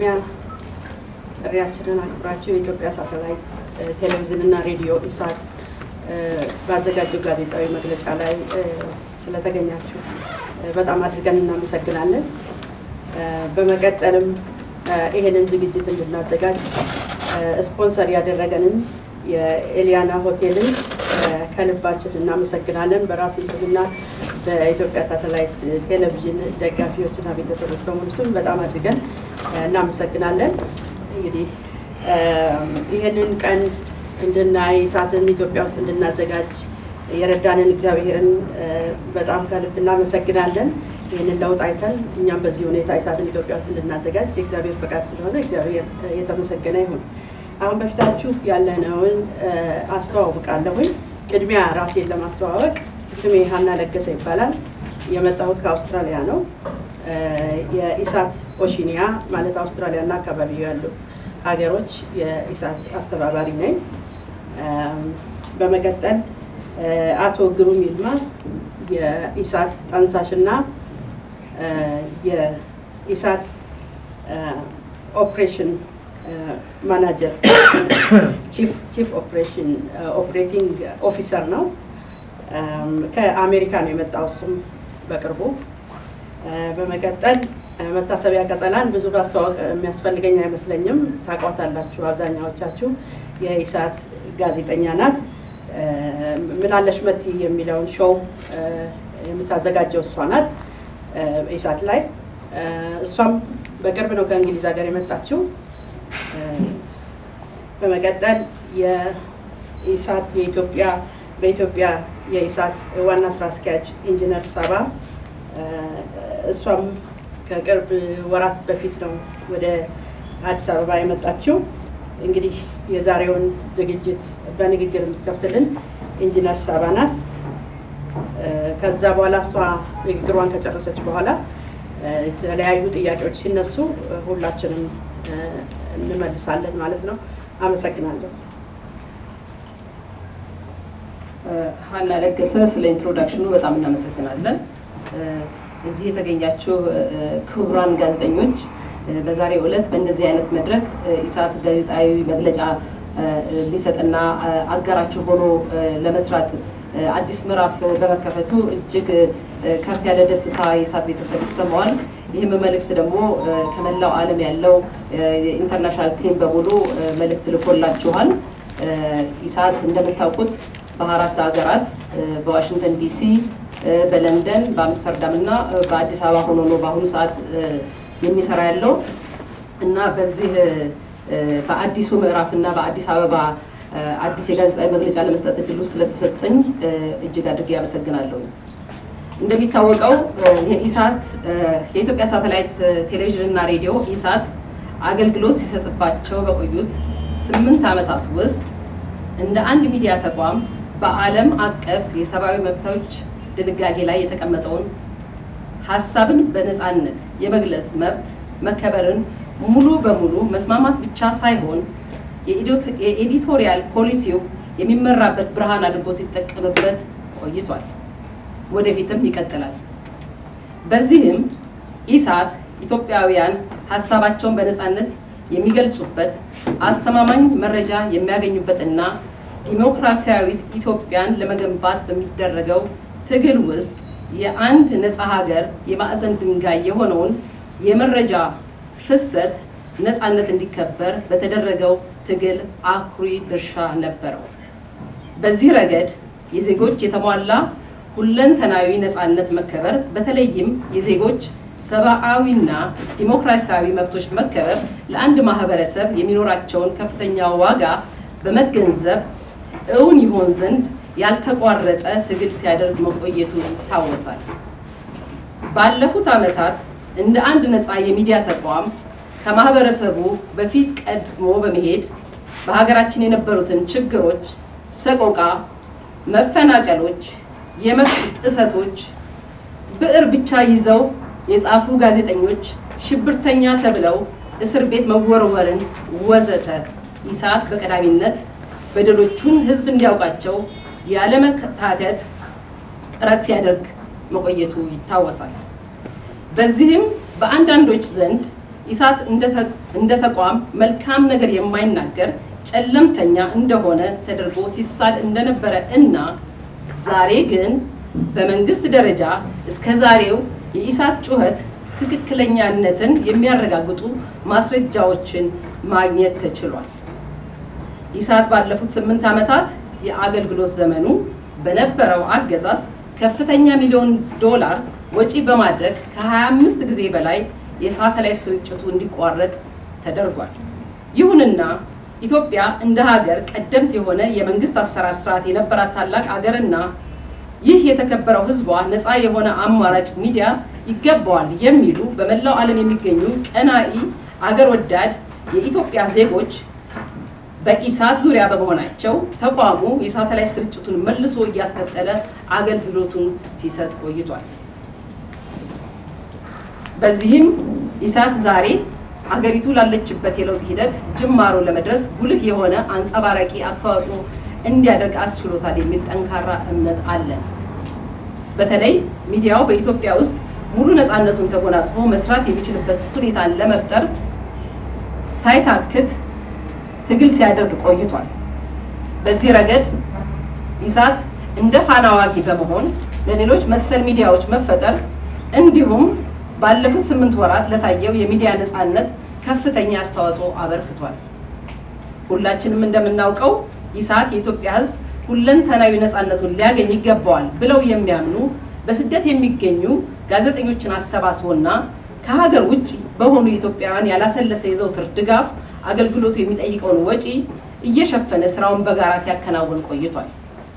በቅድሚያ ጥሪያችንን አክብራችሁ የኢትዮጵያ ሳተላይት ቴሌቪዥን እና ሬዲዮ ኢሳት ባዘጋጀው ጋዜጣዊ መግለጫ ላይ ስለተገኛችሁ በጣም አድርገን እናመሰግናለን። በመቀጠልም ይሄንን ዝግጅት እንድናዘጋጅ ስፖንሰር ያደረገንን የኤሊያና ሆቴልን ከልባችን እናመሰግናለን። በራሴ ስምና በኢትዮጵያ ሳተላይት ቴሌቪዥን ደጋፊዎችና ቤተሰቦች በሙሉ ስም በጣም አድርገን እናመሰግናለን። እንግዲህ ይህንን ቀን እንድናይ ኢሳትን ኢትዮጵያ ውስጥ እንድናዘጋጅ የረዳንን እግዚአብሔርን በጣም ከልብ እናመሰግናለን። ይህንን ለውጥ አይተን እኛም በዚህ ሁኔታ ኢሳትን ኢትዮጵያ ውስጥ እንድናዘጋጅ የእግዚአብሔር ፈቃድ ስለሆነ እግዚአብሔር የተመሰገነ ይሁን። አሁን በፊታችሁ ያለነውን አስተዋውቃለሁኝ። ቅድሚያ ራሴን ለማስተዋወቅ ስሜ ሀና ለገሰ ይባላል። የመጣሁት ከአውስትራሊያ ነው። የኢሳት ኦሺኒያ ማለት አውስትራሊያ እና አካባቢው ያሉት ሀገሮች የኢሳት አስተባባሪ ነኝ። በመቀጠል አቶ ግሩም ይልማ የኢሳት ጠንሳሽና የኢሳት ኦፕሬሽን ማናጀር ቺፍ ኦፕሬሽን ኦፕሬቲንግ ኦፊሰር ነው። ከአሜሪካ ነው የመጣው እሱም በቅርቡ። በመቀጠል መታሰቢያ ቀጸላን ብዙ ማስተዋወቅ የሚያስፈልገኝ አይመስለኝም። ታውቋታላችሁ አብዛኛዎቻችሁ። የኢሳት ጋዜጠኛ ናት። ምናለሽ መቲ የሚለውን ሾው የምታዘጋጀው እሷ ናት ኢሳት ላይ። እሷም በቅርብ ነው ከእንግሊዝ ሀገር የመጣችው። በመቀጠል የኢሳት የኢትዮጵያ በኢትዮጵያ የኢሳት ዋና ስራ አስኪያጅ ኢንጂነር ሳባ እሷም ከቅርብ ወራት በፊት ነው ወደ አዲስ አበባ የመጣችው። እንግዲህ የዛሬውን ዝግጅት በንግግር የምትከፍትልን ኢንጂነር ሳባ ናት። ከዛ በኋላ እሷ ንግግሯን ከጨረሰች በኋላ የተለያዩ ጥያቄዎች ሲነሱ ሁላችንም እንመልሳለን ማለት ነው። አመሰግናለሁ። ሀና ለገሰ ስለ ኢንትሮዳክሽኑ በጣም እናመሰግናለን። እዚህ የተገኛችሁ ክቡራን ጋዜጠኞች በዛሬው ዕለት በእንደዚህ አይነት መድረክ ኢሳት ጋዜጣዊ መግለጫ ሊሰጥና አጋራችሁ ሆኖ ለመስራት አዲስ ምዕራፍ በመከፈቱ እጅግ ከፍ ያለ ደስታ የኢሳት ቤተሰብ ይሰማዋል። ይህም መልእክት ደግሞ ከመላው ዓለም ያለው የኢንተርናሽናል ቲም በሙሉ መልእክት ልኮላችኋል። ኢሳት እንደምታውቁት በአራት ሀገራት በዋሽንግተን ዲሲ፣ በለንደን፣ በአምስተርዳም እና በአዲስ አበባ ሆኖ ነው በአሁኑ ሰዓት የሚሰራ ያለው እና በዚህ በአዲሱ ምዕራፍ እና በአዲስ አበባ አዲስ የጋዜጣዊ መግለጫ ለመስጠት እድሉ ስለተሰጠኝ እጅግ አድርጌ ያመሰግናለሁ። እንደሚታወቀው የኢሳት የኢትዮጵያ ሳተላይት ቴሌቪዥን እና ሬዲዮ ኢሳት አገልግሎት ሲሰጥባቸው በቆዩት ስምንት ዓመታት ውስጥ እንደ አንድ ሚዲያ ተቋም በዓለም አቀፍ የሰብአዊ መብቶች ድንጋጌ ላይ የተቀመጠውን ሀሳብን በነፃነት የመግለጽ መብት መከበርን ሙሉ በሙሉ መስማማት ብቻ ሳይሆን የኤዲቶሪያል ፖሊሲው የሚመራበት ብርሃን አድርጎ ሲጠቀምበት ቆይቷል። ወደፊትም ይቀጥላል። በዚህም ኢሳት ኢትዮጵያውያን ሀሳባቸውን በነፃነት የሚገልጹበት አስተማማኝ መረጃ የሚያገኙበትና ዲሞክራሲያዊት ኢትዮጵያን ለመገንባት በሚደረገው ትግል ውስጥ የአንድ ነፃ ሀገር የማዕዘን ድንጋይ የሆነውን የመረጃ ፍሰት ነፃነት እንዲከበር በተደረገው ትግል አኩሪ ድርሻ ነበረው። በዚህ ረገድ የዜጎች የተሟላ ሁለንተናዊ ነፃነት መከበር በተለይም የዜጎች ሰብአዊና ዲሞክራሲያዊ መብቶች መከበር ለአንድ ማህበረሰብ የሚኖራቸውን ከፍተኛ ዋጋ በመገንዘብ እውን ይሆን ዘንድ ያልተቋረጠ ትግል ሲያደርግ መቆየቱ ይታወሳል። ባለፉት ዓመታት እንደ አንድ ነፃ የሚዲያ ተቋም ከማህበረሰቡ በፊት ቀድሞ በመሄድ በሀገራችን የነበሩትን ችግሮች፣ ሰቆቃ፣ መፈናቀሎች፣ የመብት ጥሰቶች ብዕር ብቻ ይዘው የጻፉ ጋዜጠኞች ሽብርተኛ ተብለው እስር ቤት መወርወርን ወዘተ ኢሳት በቀዳሚነት በደሎቹን ህዝብ እንዲያውቃቸው ያለመታከት ጥረት ሲያደርግ መቆየቱ ይታወሳል። በዚህም በአንዳንዶች ዘንድ ኢሳት እንደ ተቋም መልካም ነገር የማይናገር ጨለምተኛ እንደሆነ ተደርጎ ሲሳል እንደነበረ እና ዛሬ ግን በመንግስት ደረጃ እስከ ዛሬው የኢሳት ጩኸት ትክክለኛነትን የሚያረጋግጡ ማስረጃዎችን ማግኘት ተችሏል። ኢሳት ባለፉት ስምንት ዓመታት የአገልግሎት ዘመኑ በነበረው አገዛዝ ከፍተኛ ሚሊዮን ዶላር ወጪ በማድረግ ከ25 ጊዜ በላይ የሳተላይት ስርጭቱ እንዲቋረጥ ተደርጓል። ይሁንና ኢትዮጵያ እንደ ሀገር ቀደምት የሆነ የመንግስት አሰራር ስርዓት የነበራት ታላቅ ሀገርና ይህ የተከበረው ሕዝቧ ነፃ የሆነ አማራጭ ሚዲያ ይገባዋል የሚሉ በመላው ዓለም የሚገኙ ቀናኢ አገር ወዳድ የኢትዮጵያ ዜጎች በኢሳት ዙሪያ በመሆናቸው ተቋሙ የሳተላይት ስርጭቱን መልሶ እያስቀጠለ አገልግሎቱን ሲሰጥ ቆይቷል። በዚህም ኢሳት ዛሬ አገሪቱ ላለችበት የለውጥ ሂደት ጅማሮ ለመድረስ ጉልህ የሆነ አንጸባራቂ አስተዋጽኦ እንዲያደርግ አስችሎታል የሚል ጠንካራ እምነት አለን። በተለይ ሚዲያው በኢትዮጵያ ውስጥ ሙሉ ነፃነቱን ተጎናጽፎ መስራት የሚችልበት ሁኔታን ለመፍጠር ሳይታክት ትግል ሲያደርግ ቆይቷል። በዚህ ረገድ ኢሳት እንደ ፋና ዋጊ በመሆን ለሌሎች መሰል ሚዲያዎች መፈጠር እንዲሁም ባለፉት ስምንት ወራት ለታየው የሚዲያ ነፃነት ከፍተኛ አስተዋጽኦ አበርክቷል። ሁላችንም እንደምናውቀው ኢሳት የኢትዮጵያ ሕዝብ ሁለንተናዊ ነፃነቱን ሊያገኝ ይገባዋል ብለው የሚያምኑ በስደት የሚገኙ ጋዜጠኞችን አሰባስቦና ከሀገር ውጭ በሆኑ ኢትዮጵያውያን ያላሰለሰ የዘውትር ድጋፍ አገልግሎቱ የሚጠይቀውን ወጪ እየሸፈነ ስራውን በጋራ ሲያከናውን ቆይቷል።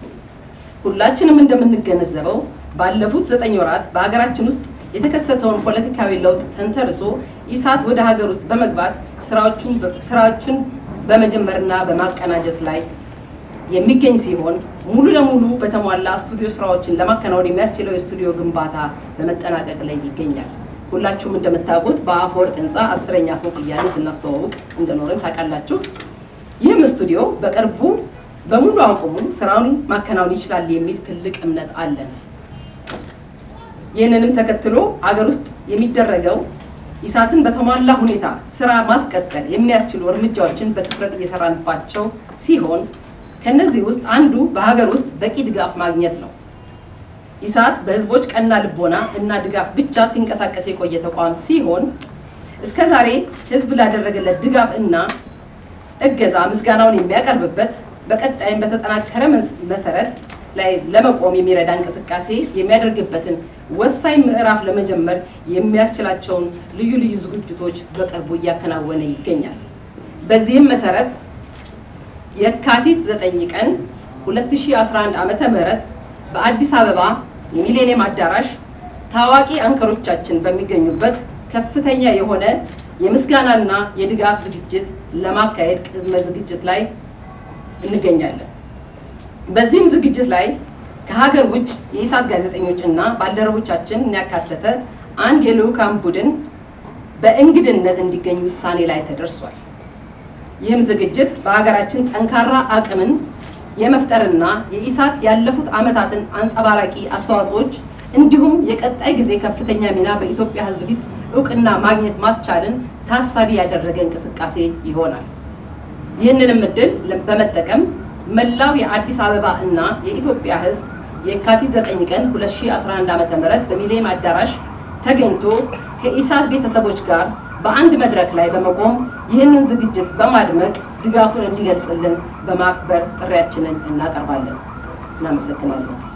ሁላችንም እንደምንገነዘበው ባለፉት ዘጠኝ ወራት በሀገራችን ውስጥ የተከሰተውን ፖለቲካዊ ለውጥ ተንተርሶ ኢሳት ወደ ሀገር ውስጥ በመግባት ስራዎችን በመጀመርና በማቀናጀት ላይ የሚገኝ ሲሆን ሙሉ ለሙሉ በተሟላ ስቱዲዮ ስራዎችን ለማከናወን የሚያስችለው የስቱዲዮ ግንባታ በመጠናቀቅ ላይ ይገኛል። ሁላችሁም እንደምታውቁት በአፈወርቅ ህንፃ አስረኛ ፎቅ እያለ ስናስተዋውቅ እንደኖርን ታውቃላችሁ። ይህም ስቱዲዮ በቅርቡ በሙሉ አቁሙ ስራውን ማከናወን ይችላል የሚል ትልቅ እምነት አለን። ይህንንም ተከትሎ አገር ውስጥ የሚደረገው ኢሳትን በተሟላ ሁኔታ ስራ ማስቀጠል የሚያስችሉ እርምጃዎችን በትኩረት እየሰራንባቸው ሲሆን ከነዚህ ውስጥ አንዱ በሀገር ውስጥ በቂ ድጋፍ ማግኘት ነው። ኢሳት በህዝቦች ቀና ልቦና እና ድጋፍ ብቻ ሲንቀሳቀስ የቆየ ተቋም ሲሆን እስከ ዛሬ ህዝብ ላደረገለት ድጋፍ እና እገዛ ምስጋናውን የሚያቀርብበት በቀጣይም በተጠናከረ መሰረት ላይ ለመቆም የሚረዳ እንቅስቃሴ የሚያደርግበትን ወሳኝ ምዕራፍ ለመጀመር የሚያስችላቸውን ልዩ ልዩ ዝግጅቶች በቅርቡ እያከናወነ ይገኛል። በዚህም መሰረት የካቲት 9 ቀን 2011 ዓመተ ምህረት በአዲስ አበባ የሚሌኒየም አዳራሽ ታዋቂ አንከሮቻችን በሚገኙበት ከፍተኛ የሆነ የምስጋናና የድጋፍ ዝግጅት ለማካሄድ ቅድመ ዝግጅት ላይ እንገኛለን። በዚህም ዝግጅት ላይ ከሀገር ውጭ የኢሳት ጋዜጠኞች እና ባልደረቦቻችን ያካተተ አንድ የልዑካን ቡድን በእንግድነት እንዲገኝ ውሳኔ ላይ ተደርሷል። ይህም ዝግጅት በሀገራችን ጠንካራ አቅምን የመፍጠርና የኢሳት ያለፉት ዓመታትን አንጸባራቂ አስተዋጽኦች እንዲሁም የቀጣይ ጊዜ ከፍተኛ ሚና በኢትዮጵያ ሕዝብ ፊት እውቅና ማግኘት ማስቻልን ታሳቢ ያደረገ እንቅስቃሴ ይሆናል። ይህንንም እድል በመጠቀም መላው የአዲስ አበባ እና የኢትዮጵያ ሕዝብ የካቲት 9 ቀን 2011 ዓ.ም በሚሌኒየም አዳራሽ ተገኝቶ ከኢሳት ቤተሰቦች ጋር በአንድ መድረክ ላይ በመቆም ይህንን ዝግጅት በማድመቅ ድጋፉን እንዲገልጽልን በማክበር ጥሪያችንን እናቀርባለን። እናመሰግናለን።